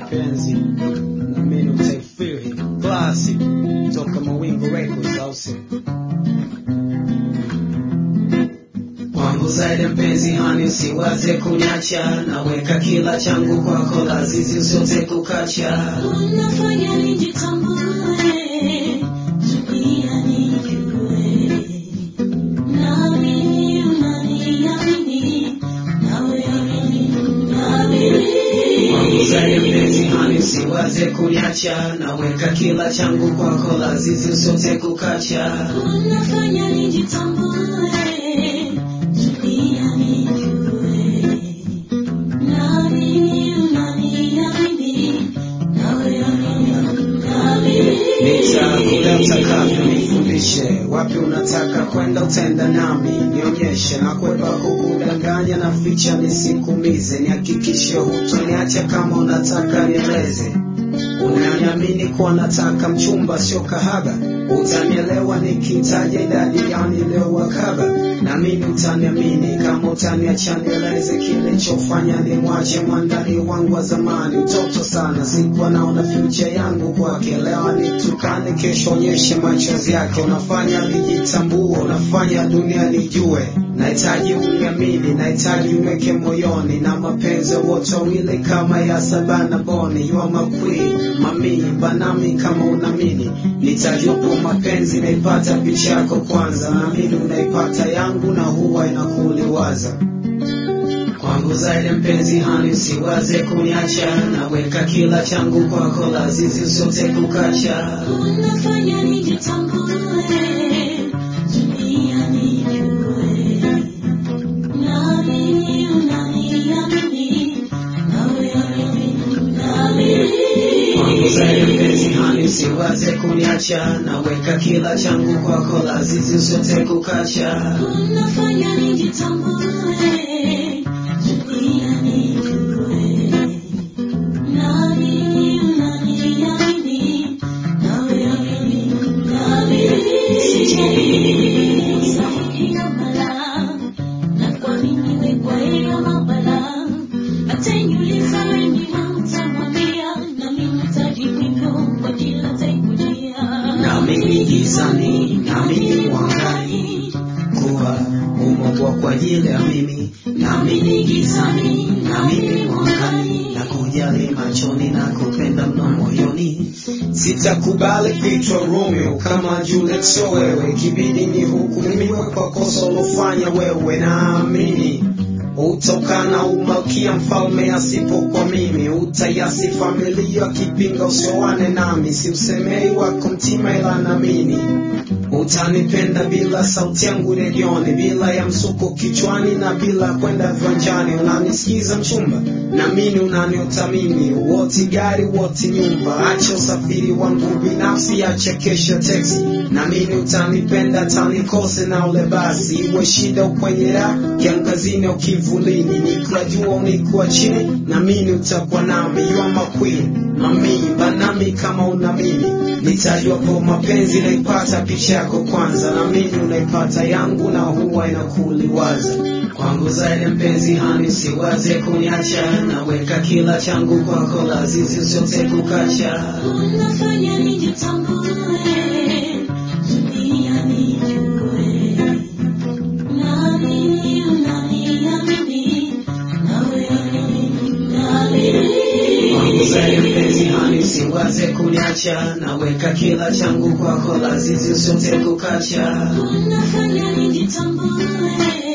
mapenzi na mimi utaifiri klasi toka Mawingu Records au si kwangu zaidi mpenzi hani usiwaze kuniacha naweka kila changu kwako lazizi usiote kukacha Unafanya nijitambue, dunia nijue. Naamini unaniamini, nawe amini kwangu zaidi unaniamini. mpenzi hani usiwaze kuniacha naweka kila changu kwako lazizi usiote kukacha Unafanya nijitambue, dunia nijue. Naamini unaniamini, nawe amini unaniamini. Nitakula utakavyo nifundishe, wapi unataka kwenda utaenda nami, nionyeshe na kwepa kukudanganya na ficha nisikumize, nihakikishe hutoniacha kama unataka nieleze unaniamini kuwa nataka mchumba sio kahaba, utanielewa nikitaja idadi ya niliowakaba, na mimi utaniamini kama utaniacha nieleze kilichofanya nimwache mwandani wangu wa zamani. Mtoto sana, sikuwa naona future yangu kwake, leo nitukane, kesho onyeshe machozi yake. Unafanya nijitambue, unafanya dunia nijue, nahitaji uniamini, nahitaji uweke moyoni, na mapenzi wote wawili kama ya Sabana Boni, you are my queen, mami banami kama unamini, nitajupo mapenzi naipata picha yako kwanza, naamini unaipata yangu na huwa inakuliwaza kwangu zaidi mpenzi hani usiwaze kuniacha naweka kila changu kwako lazizi usiote kukacha Unafanya nijitambue, dunia nijue. Naamini unaniamini, nawe amini kwangu zaidi unaniamini. mpenzi hani usiwaze kuniacha naweka kila changu kwako lazizi usiote kukacha Unafanya nijitambue, dunia nijue. Naamini unaniamini, nawe amini unaniamini. Sauti ya balaa, na kuamini wewe kwa hiyo mabala. Ataniuliza wengi na utamwambia, na mimi nitajibu hivyo kwa kila atakujia. Naamini gizani, naamini mwangani, kuwa umeumbwa kwa ajili ya mimi. Naamini gizani, naamini mwangani, na kujali machoni na kupenda mno moyoni. Sitakubali kuitwa Romeo kama Juliet, sio wewe. Ikibidi nihukumiwe kwa kosa ulofanya wewe, naamini utokana umalkia mfalme asipo kwa mimi utayasi familia kipinga usioane nami siusemei wako mtima ila namini utanipenda bila sauti yangu redioni bila ya msuko kichwani na bila kwenda viwanjani unanisikiza mchumba namini unaniutamini woti gari woti nyumba acha usafiri wangu binafsi acha kesha teksi namini utanipenda tanikose na ule basi iwe shida ukwenye raha kiangazini au kivulini nikiwa juu au nikiwa chini namini utakuwa nami you are my queen mami banami kama unamini nitajwapo mapenzi naipata picha yako kwanza namini unaipata yangu na huwa inakuliwaza kwangu zaidi mpenzi hani siwaze kuniacha naweka kila changu kwako lazizi usiote kukacha Unafanya nijitambue, dunia nijue. Naamini unaniamini, nawe amini kwangu zaidi unaniamini. mpenzi hani siwaze kuniacha naweka kila changu kwako lazizi usiote kukacha Unafanya nijitambue,